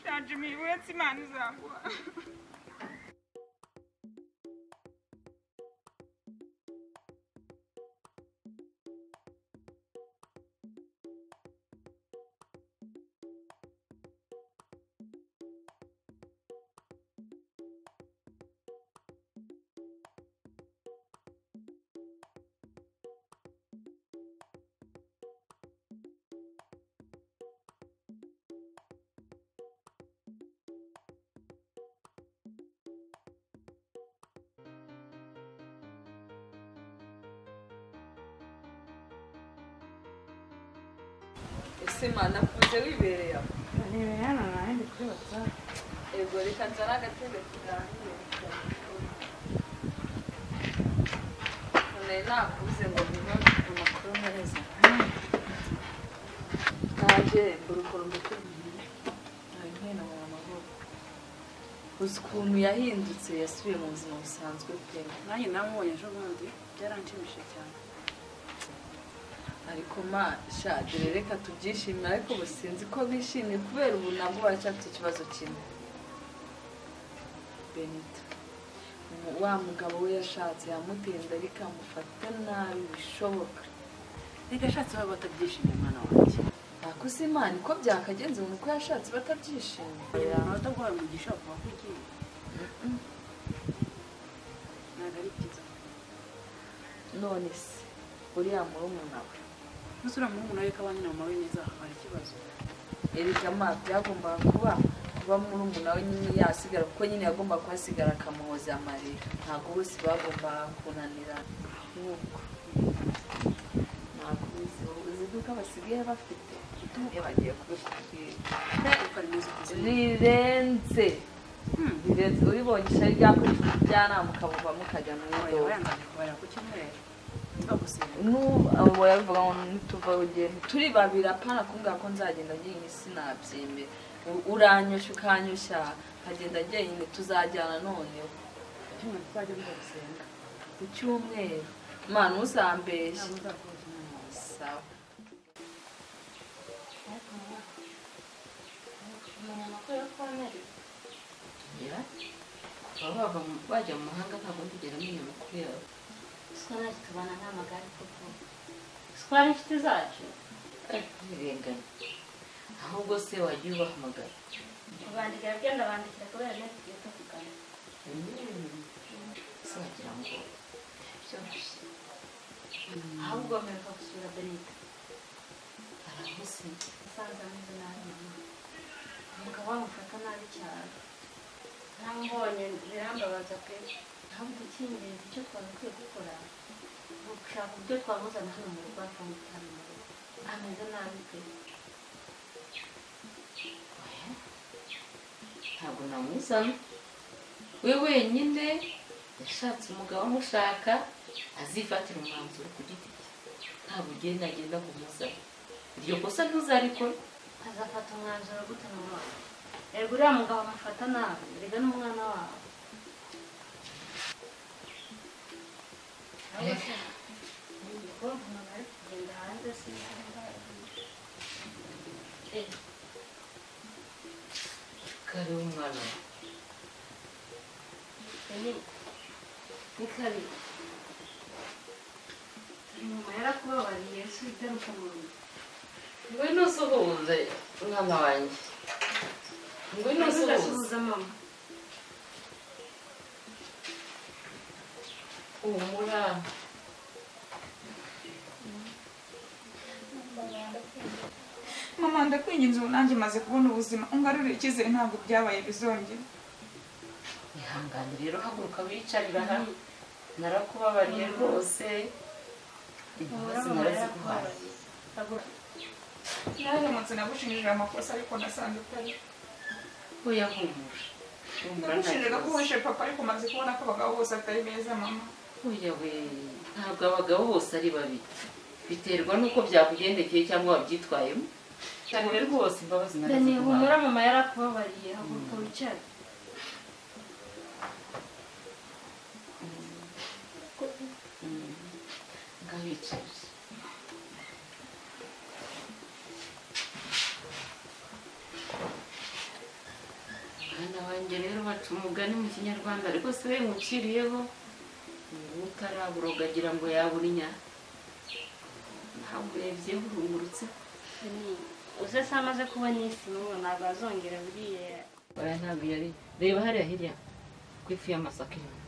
Jajimi, wetsi mani zangwa. ese manakuze wibereye aho Niwe hano nanjye kuri WhatsApp. yego reka nzane agatebe tuganire none nakuze ngo bibaze amakuru neza naje mbura mbikubwiye ntabwo mu amahoro uzi ukuntu yahindutse yasubiye mu buzima busanzwe pe nanjye namubonye ejo bundi byaranshimishije cyane ariko ma shadire reka tubyishimire ariko ubu sinzi ko bishimye kubera ubu nabwo baracyafite ikibazo kimwe benita mu- wa mugabo we yashatse yamutinda bikamufata nabi bishoboka reka ashatse baba batabyishimiye mwana wanjye ntabwo uzi imana uko byakagenze umuntu uko yashatse batabyishimiye kugira ngo bataguhaye umugisha wo kuba ugiye ntabwo ari byiza none se uriya murumuna we gusa uriya muhungu nawe ko abana mama we neza hari ikibazo erega ma byagombaga kuba kuba murumuna we nyine yasigara kuko nyine yagombaga kuhasigara akamuhoza amarira ntabwo bose bagombaga kunanira nk'uko ntabwo uzi uzi ko basigaye bafite iyo bagiye kubikubwira kuko ari neza ukuze rirenze Hmm. rirenze uribonye ishari ryakurikije ubujyanama ukabuva mukajya mu Oya, iduka wayanzaje kubarira ku cyumweru bagusenya n'ubu abo babivuga ngo ntituva ugenda turi babiri apana kumbwira ko nzagenda njyenyine sinabyemera U- uranyoshya ukanyoshya nkagenda njyenyine tuzajyana noneho icyumweru tuzajya mugusenga ku cyumweru mwana uzambeshya ntabwo uzakora ikintu sawa kumenya amakuru yo kubonera kugera baba bava mu- bajya mu mahanga ntabwo ndigera menya amakuru yabo gusa natwe tubana nk'amagare koko twa n'inshuti zacu birenganya ahubwo se wajya ubahamagara kubandikira byo ndabandikira kubera neza tugiye tuvugana se wagira ngo byoroshye ahubwo mperuka gusura benita arahuze asanze ameze nabi mama umugabo wamufata nabi cyane ntamubonye birambabaza pe ahubwo icy'ingenzi icyo twagakwiye gukora ni ugushaka uburyo twamuzana hano mu rugo akamutana mu rugo ameze nabi pe oya ntabwo namuzana we wenyine yashatse umugabo amushaka azifatira umwanzuro ku giti cye ntabwo ugenda agenda kumuzana iryo kosa ntuzarikora azafata umwanzuro gute mu mwana erega uriya mugabo amufata nabi erega n'umwana wabo Ahubwo se, ni igikoni umuntu ari kugenda hanze sinumva. Eh, kare umwana we Benny, ni kabiri turi mu mahera kubabariye yesu igaruka mu rugo ngwino usuhuze mwana wanjye ngwino usuhuze ntuzasuhuza mama humura Mama ndakwinginze ubu nanjye maze kubona ubuzima ungarurire icyizere ntabwo byabaye bizongera. ihangane rero haguruka wicarira aha narakubabariye rwose ibibazo naraziguhaye Yaramutse nagushinjije amakosa ariko nasanze utari. oya humura humura Nagushinjaga ko ntakibazo. wishe papa ariko maze kubona ko abagabo bose atari beza mama. oya we ntabwo abagabo bose ari babi biterwa n'uko byakugendekeye cyangwa wabyitwayemo cyane rwose imbabazi Dani humura naraziguhaye mama yarakubabariye haguruka wicare Mm. ngaho wicarire wanjye rero baca umugani mu kinyarwanda rwose we nywuciriyeho nguwo utaraburoga agira ngo yabura inya ntabwo urebyeho urungurutse uze se amaze kubona isi n'ubu ntabwo azongera buriya oya ntabwo iyo ari reba hariya hirya ku ifu y'amasaka inyuma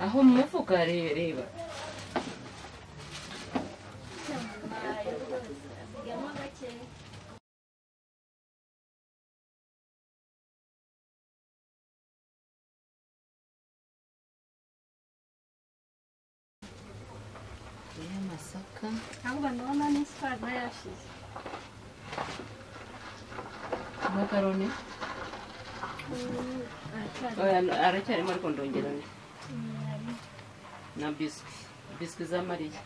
aho mu mufuka reba reba asigamo gakeya y'amasaka ahubwo ndabona n'isitari nayo yashize amakaroni aracyari oya aracyarimo ariko ndongera undi na biswi biswi za mariya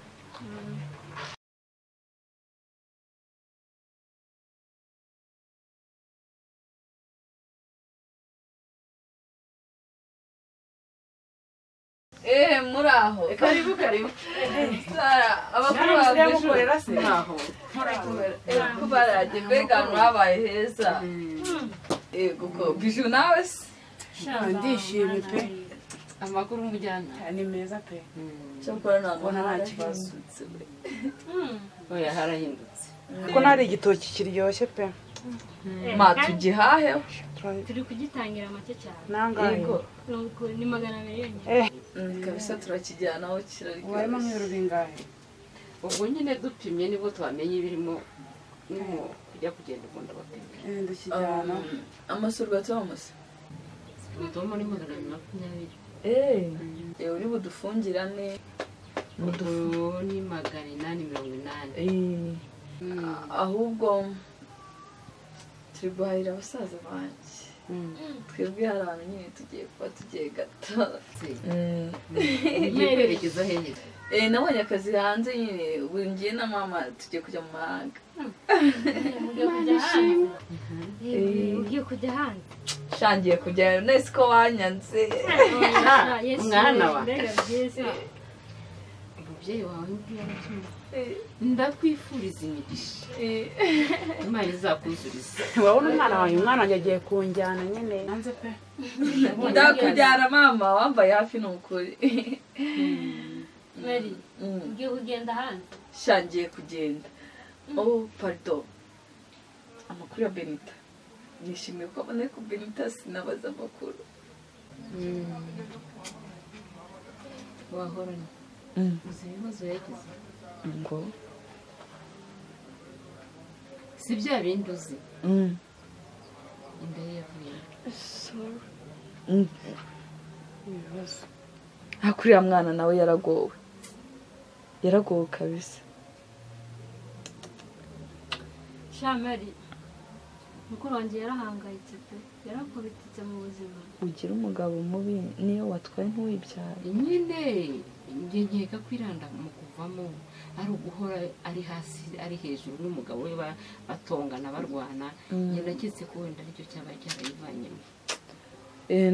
eee muri aho karibu karibu sara abakuru bawe se ntaho ko barajye mbega mwabaye heza eee kuko biju nawe se ndishimye pe amakuru umujyana ni meza pe cyakora ntabwo Ubona nta kibazo. basutse we oya harahindutse kuko nari igitoki kiryoshye pe ma tugihaheho turi kugitangira make cyane nangahe yego mirongo ikumi- ni magana abiri yonyine Mm, kabisa turakijyanaho kiraryoshye warimo nk'ibiro bingahe ubwo nyine dupimye nibwo twamenya ibirimo niho kujya kugenda ukunda bapimye Eh, ndakijyana Um, amasurwa thomas ubu muri magana abiri makumyabiri yewe uri budufungirane ubu ni magana inani mirongo inani Mm. ahubwo turi guhahira abasaza banjye Mm. twebwe hari ahantu nyine tugiye kuba tugiye gata ugiye kwerekeza hehe Eh, nabonye akazi hanze nyine ubu ngiye na mama tugiye kujya mu mahanga ugiye kujya hanze Eh, ugiye kujya hanze shangiye kujyayo nese ko wanyanze Yesu, mwana wa. mbega byiza umubyeyi wawe ntiyaratumye ndakwifuriza imigisha imana izakuzuriza urabona umwana wanjye umwana wanjye agiye kunjyana nyine nanze pe ndakujyana mama wambaye hafi ni ukuri bari Mm. ugiye kugenda hanze shangiye kugenda oh pardon amakuru ya benita nishimiye ko abona ko benita sinabaza amakuru wahoranye Mm. uzi ibibazo yagize ngo si bya bindi uzi inda ye yavuye ibibazo uriya mwana nawe yaragowe yaragowe kabisa shamari mukuru wanjye yarahangayitse pe yarakubititse mu buzima ugira umugabo mubi niyo watwaye ntuwibyare nyine njye nkeka kwiranda mu kuvamo ari uguhora ari hasi ari hejuru n'umugabo we ba- batongana barwana njye naketse ko wenda aricyo cyaba cyarayivanyemo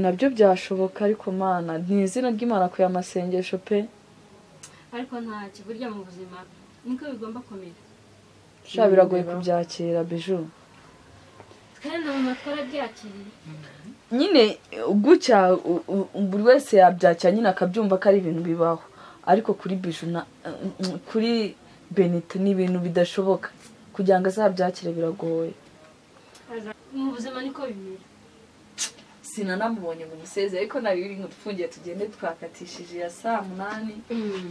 nabyo byashoboka ariko mana ni izina ry'imana ku masengesho pe ariko nta kiburya mu buzima niko bigomba kumera sha biragoye kubyakira biju kandi na mama twarabyakiriye nyine gutya u- u- buri wese yabyakira nyine akabyumva ko ari ibintu bibaho ariko kuri biju na kuri benita ni ibintu bidashoboka kugira ngo azabyakire biragoye mu buzima niko bimera sinanamubonye ngo umuseze ariko nari biri ngo dufungiye tugende twakatishije ya saa munani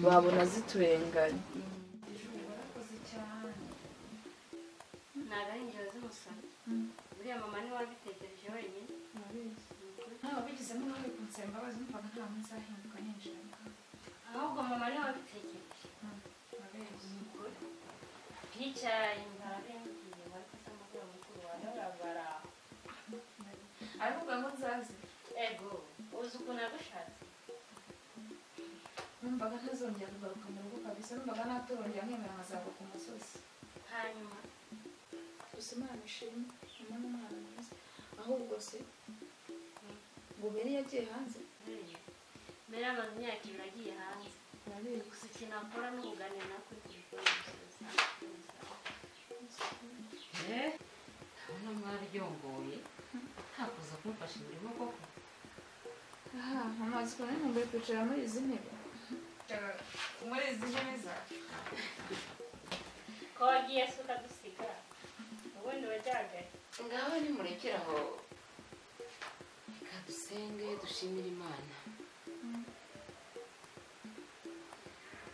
babona ziturenganye ntabwo ari ingero z'umusoro buriya mama niwe wabitekereje wenyine ntawe wabigizemo uruhare ku nsaba imbabazi numvaga nta munsi ahinduka ninjira mu kanwa. ahubwo mama niwe wabitekereje Nabeshye. twicaranye imbaraga yamubwiye ngo ariko se mukuru wa mukuru wawe arabara aravuga ngo nzaze ego uzi ukuntu yagushatse numvaga ntazongera kugaruka mu rugo kabisa numvaga natorongera nkemera nkazava ku musozi hanyuma gusa imana ishimwe mama ni umwana mwiza ahubwo se buberi yagiye hanze buriya mbere amaze imyaka ibiri agiye hanze gusa ikintu akora ni ubuganira na kuri telefone gusa urabona mwaryongoye ntakuza kumfasha imirimo koko aha amazi ko nari nkumbuye kwicara muri izi ntebe muri izi ntebe zawe ko wagiye se ukadusiga ubundi wajyagaye ngaho nimurekere aho reka dusenge dushimire imana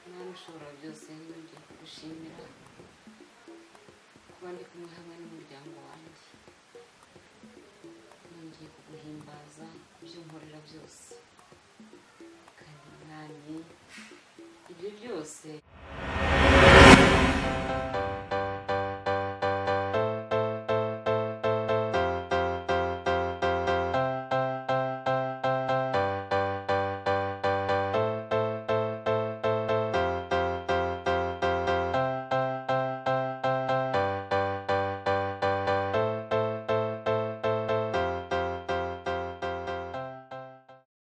imana ushobora byose nibyo gushimira kuba ndi kumwe hamwe n'umuryango wanjye nongeye kuguhimbaza ibyo nkorera byose kandi mwami ibyo byose